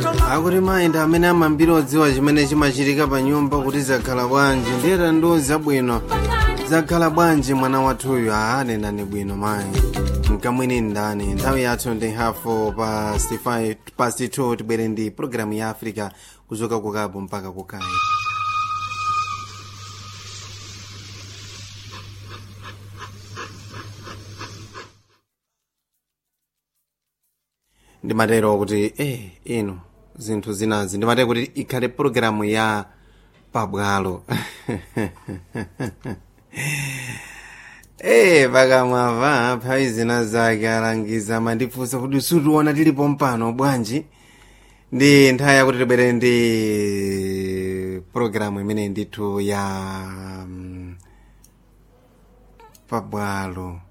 akuti mayenda amene amambiri odziwa chimene chimachitika pa nyumba kuti zakhala bwanji ndiyeta ndo zabwino zakhala bwanji mwana wathuyu aanenani bwino mayi mkamwini ndani nthawi yathu ndi hafu past 5 past 2 tibwere ndi programu ya africa kuchoka kukapo mpaka kukayi ndimatero kuti eh ino zinthu zinazi ndimatero kuti ikhale pologalamu ya pabwalo eh pakamwava mphawi zina zake alangiza mandifunsa kuti sutiona tilipo mpano bwanji ndi nthawi yakuti tibwere ndi pologalamu imene ndithu ya mm, pabwalo